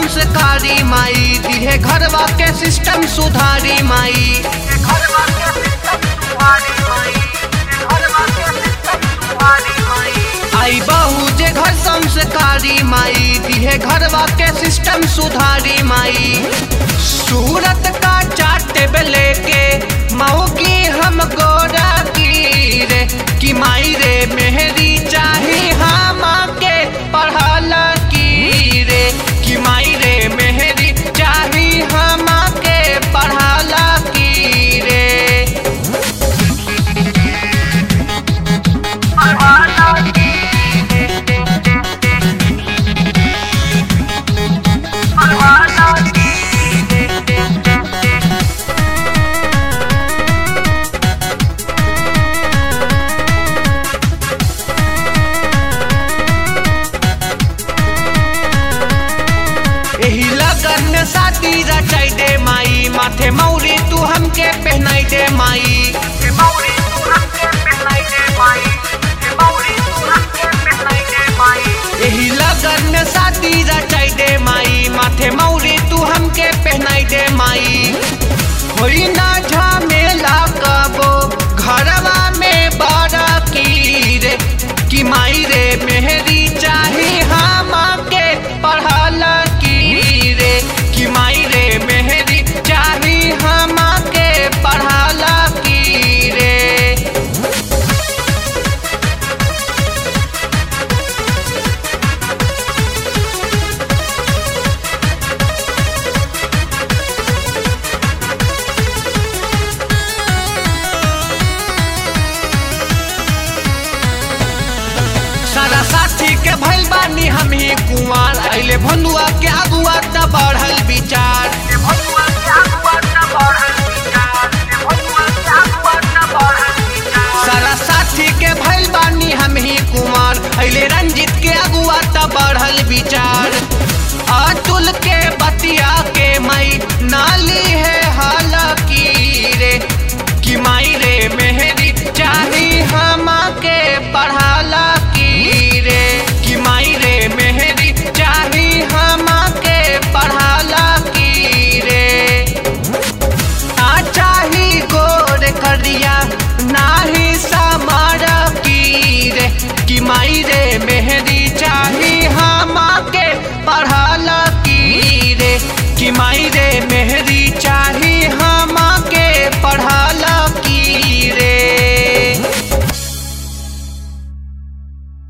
संस्कारी माई दिहे घरवा के सिस्टम सुधारी माई घरवा के सिस्टम सुधारी माई घरवा के सिस्टम सुधारी माई आई बहू जे घर संस्कारी माई दिहे घरवा के सिस्टम सुधारी माई सूरत का चाट लेके माओ की हम गोरा की रे कि माई रे मेहरी चाही हम के पढ़ल की रे कि माई रे मेहरी चाही हम के पढ़ल की रे पढ़ल की पढ़ल की एही लगन में शादी रचाई दे माई माथे मौरी तू हमके पहनाई दे माई एही लगन में शादी रचाई दे माई माथे मौरी तू हमके पहनाई दे माई होई ना झमेला कबो घरवा में बड़ा की रे कि माई रे मेहरी चाही हम के पढ़ल की रे कि माई रे मेहरी चाही हम के पढ़ल की रे सारा साथी के भइल बानी हम ही कुंवार अइले भनुआ के अगुआ त बढ़ल विचार सारा साथी के भइल बानी हम ही कुमार अइले रंजित के अगुआ त बढ़ल विचार अतुल के बतिया के मई नाली है हाल की रे कि माई रे मेहरी चाही हम के पढ़ाला की रे कि माई रे मेहरी चाही हम के पढ़ाला की रे ना चाही गोर करिया नाही समार की रे कि माई रे मेहरी चाही हम के पढ़ाला की रे कि माई रे मेहरी चाही